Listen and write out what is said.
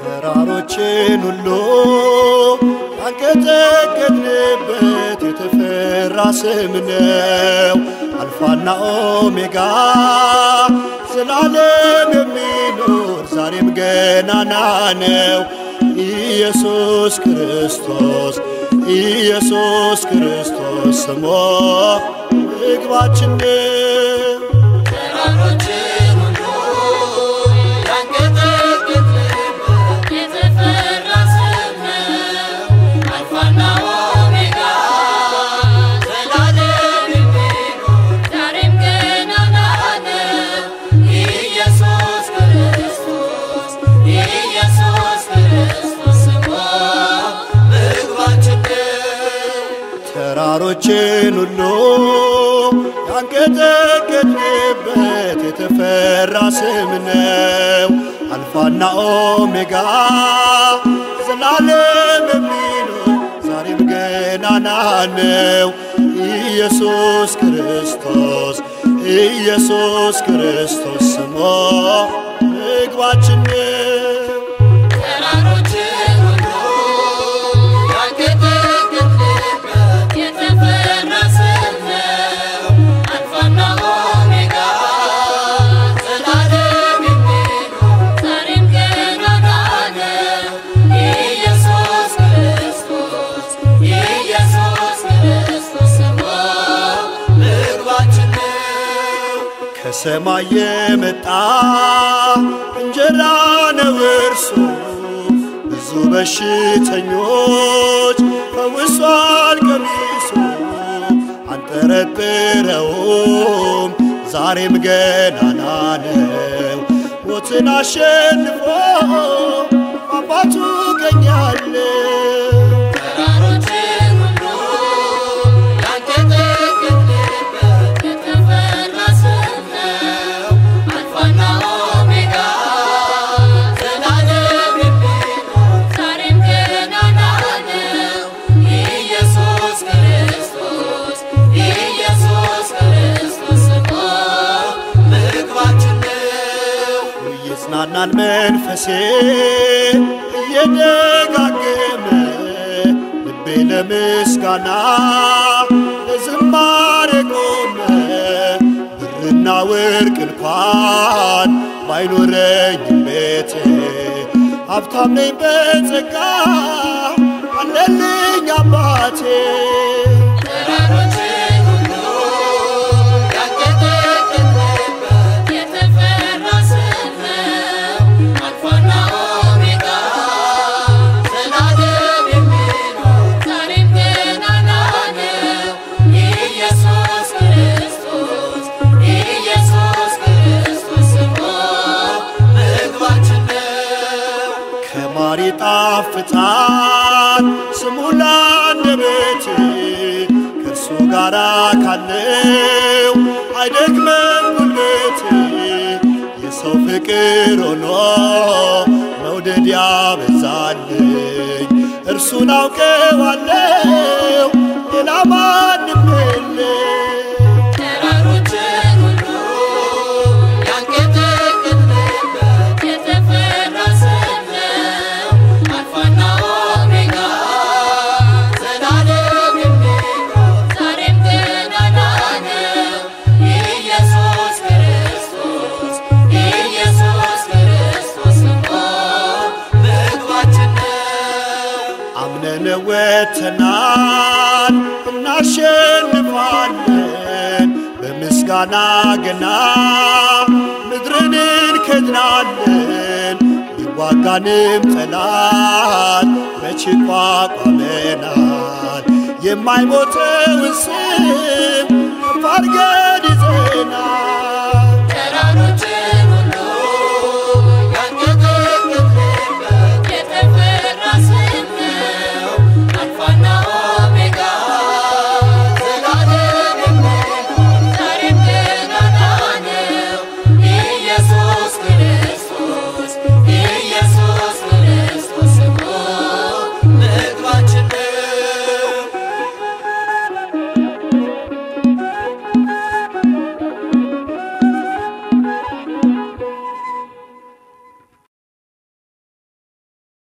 ተራሮችን ሁሉ ያንቀጠቀጥንበት የተፈራ ስም ነው። አልፋና ኦሜጋ ዘላለም የሚኖር ዛሬም ገናና ነው። ኢየሱስ ክርስቶስ ኢየሱስ ክርስቶስ ስሞ ምግባችን ነው። ተራሮችን ሁሉ ያንቀጠቀጥንበት የተፈራ ስም ነው። አልፋና ኦሜጋ ዘላለም የሚኖር ዛሬም ገናና ነው። ኢየሱስ ክርስቶስ ኢየሱስ ክርስቶስ ስሙ ምግባችን ነው። ተራሮችን ሁሉ ያንቀጠቀጥንበት የተፈራ ስም ነው። አልፋና ኦሜጋ ዘላለም የሚኖር ዛሬም ገናና ነው። ኢየሱስ ክርስቶስ ኢየሱስ ክርስቶስ ስሞ ምግባችን ነው። ተራሮችን ሁሉ ያንቀጠቀጥንበት የተፈራ ስም ነው። አልፋና ኦሜጋ ዘላለም የሚኖር ዛሬም ገናና ነው። ኢየሱስ ክርስቶስ ኢየሱስ ክርስቶስ ስሙ ምግባችን ነው። ከሰማይ የመጣ እንጀራ ነው እርሱ ብዙ በሽተኞች ፈውሷል ቀሚሱ አንጠረጥረውም ዛሬም ገናና ነው ሞትን አሸንፎ አባቱ ቀኛለው ተራሮችን ሁሉ ያንቀጠቀጥንበት የተፈራ ስም ነው። አልፋና ኦሜጋ ዘላለም የሚኖር ዛሬም ገናና ነው። ኢየሱስ ክርስቶስ ኢየሱስ ክርስቶስ ስሙ ምግባችን ነው። እየጽናናን መንፈሴ እየደጋገመ ልቤ ለምስጋና ለዝማሬ ቆመ። ብርና ወርቅ እንኳን ባይኖረኝም ቤቴ ሀብታም ነኝ በጸጋ አለልኝ አባቴ። ተራሮችን ሁሉ ያንቀጠቀጥንበት የተፈራ ስም ነው። አልፋና ኦሜጋ ዘላለም የሚኖር ዛሬም ገናና ነው። ኢየሱስ ክርስቶስ ኢየሱስ ክርስቶስ ስሙ ምግባችን ነው። ከማር ይጣፍጣል ስሙ ለአንደበቴ ከእርሱ ጋራ ካለው አይደክመም ጉልበቴ የሰው ፍቅር ሆኖ መውደድ ያበዛልኝ እርሱን አውቀዋለው ሌላ ማንም የለም። ተራሮችን ሁሉ ያንቀጠቀጥንበት የተፈራ ስም ነው። አልፋና ኦሜጋ ዘላለም የሚኖር ዛሬም ገናና ነው። ኢየሱስ ክርስቶስ ኢየሱስ ክርስቶስ ስሙ ምግባችን ነው። አምነን ወጥተናል እናሸንፋለን በምስጋና ገና ምድርን እንከድናለን ቢዋጋንም ጠላት መች ይቋቋመናል የማይሞተውን ስም ከፍ አድርገን ይዘናል